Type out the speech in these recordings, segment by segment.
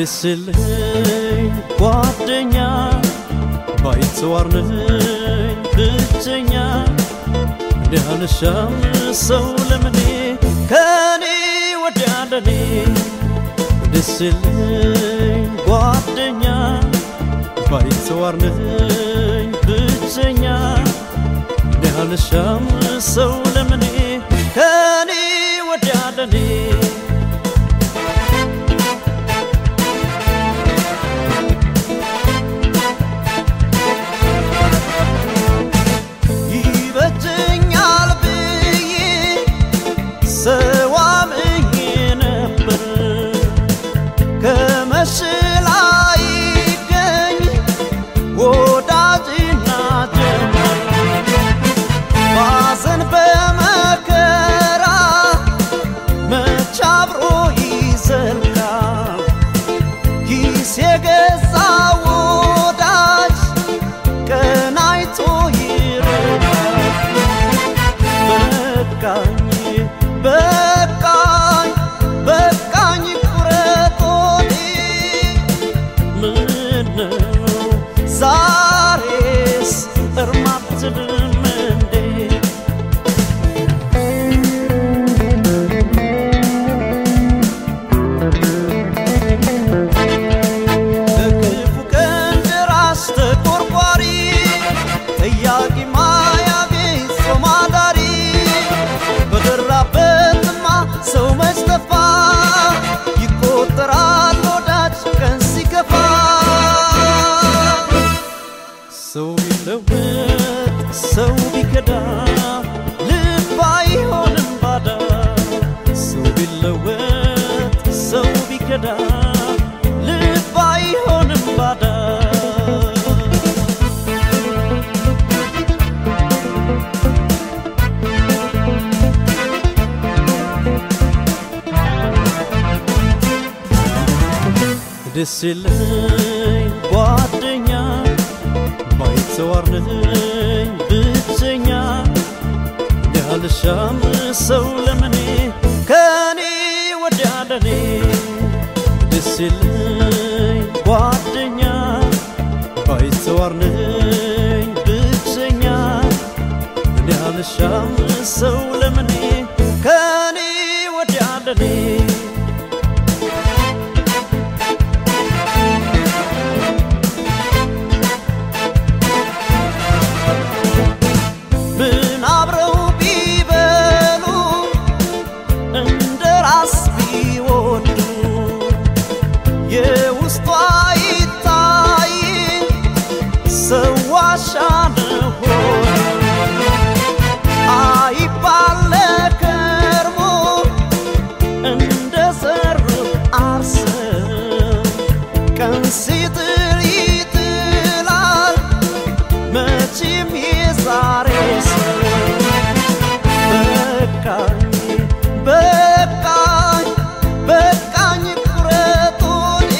ልስልኝ ጓደኛ ባይተዋር ነኝ ብቸኛ እንዲያልሻም ሰው ለምኔ ከኔ ወዲያ ለኔ ልስልኝ ጓደኛ ባይተዋር ነኝ ብቸኛ እንዲያልሻም ሰው ለምኔ ከኔ ወዲያ ለኔ ይበጀኛል ብዬ ሰው አምኜ ነበር ከመሽ ላይ ይገኝ ወዳጅና ጀመር ባዘን በመከራ መች አብሮ ይዘልቃል ኪስ የገዛ ወዳጅ ቀን አይቶ ይረዳል በቃኝ በቃኝ በቃኝ ቁረጦኔ ምነው ዛሬስ እርማትልም እንዴ ለክፉ ቀን ደራሽ ተቆርቋሪ ጠያቂ ማያገኝ ሰው ማዳሪ በደራበትማ ሰው መች ጠፋ ይቆጠራል ወዳጅ ቀን ሲከፋ ሰው ቢለወጥ ሰው ቢከዳ ልብ አይሆንም ባዳ ሰው ቢለወጥ ሰው ቢከዳ ልብ አይሆንም ባዳ ደስ የለኝ ጓደኛ ባይተዋር ነኝ ብቸኛ ያልሻም ሰው ለምኔ ከኔ ወዲያ ለኔ ደስ የለኝ ጓደኛ ባይተዋር ነኝ ብቸኛ ያልሻም ሰው ለምኔ ከኔ ወዲያ ለኔ ምን አብረው ቢበሉ እንደ ራስ ቢወዱ የውስጧ ይታይ ሰው ዋሻ ነው አይባል ከርሞ እንደ ዘሩ አርሰው ቀን ሲጥል ይጥላል መቼም የዛሬ ሰው በቃኝ በቃኝ በቃኝ ቁረጡኒ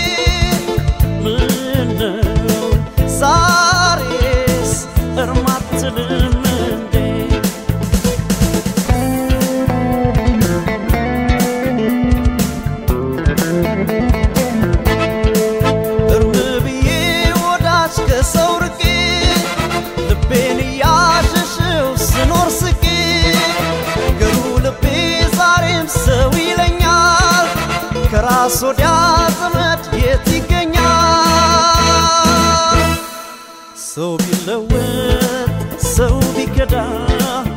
ምነው ዛሬስ እርማትልም እንዴ እርም ብዬ ወዳጅ ከሰው ርቄ ልቤን እያሸሸው ስኖር ስቄ ገሩ ልቤ ዛሬም ሰው ይለኛል ከራስ ወዲያ ዘመድ የት ይገኛል ሰው ቢለወጥ ሰው ቢከዳ